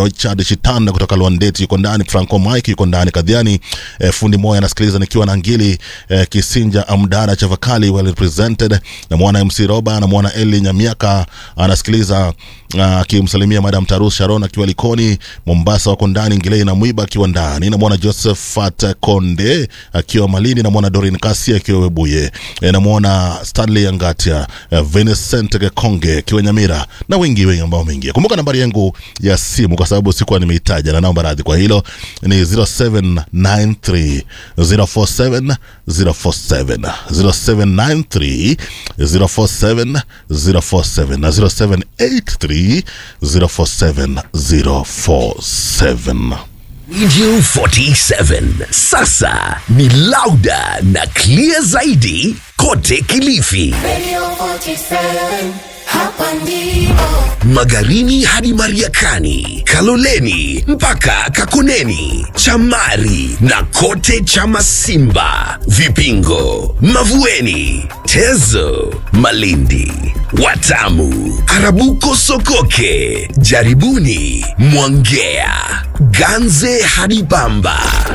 Richard Shitanda kutoka Lwandeti yuko ndani, Franco Mike yuko ndani, Kadhiani eh, fundi moya anasikiliza nikiwa na Ngili eh, Kisinja Amdara Chavakali well represented, na mwana MC Roba na mwana Eli Nyamiaka anasikiliza akimsalimia uh, Madam Tarus Sharon akiwa Likoni Mombasa, wako ndani Ngilei na Mwiba akiwa ndani, na mwana Josephat Konde akiwa Malindi, na mwana Dorin Kasi akiwa Webuye, e, na mwana Stanley Angatia, e, Vincent Gekonge akiwa Nyamira na wengi wengi ambao wameingia. Kumbuka nambari yangu ya simu kwa sababu sikuwa nimeitaja, na naomba radhi kwa hilo, ni 0793 047 047 0793 047 047 na 0783 047 047. Radio 47 sasa ni lauda na clear zaidi kote Kilifi, Radio 47, hapa ndipo. Magarini hadi Mariakani, Kaloleni mpaka Kakoneni, Chamari na kote Chamasimba, Vipingo, Mavueni, Tezo, Malindi, Watamu, Arabuko, Sokoke, Jaribuni, Mwangea, Ganze hadi Bamba.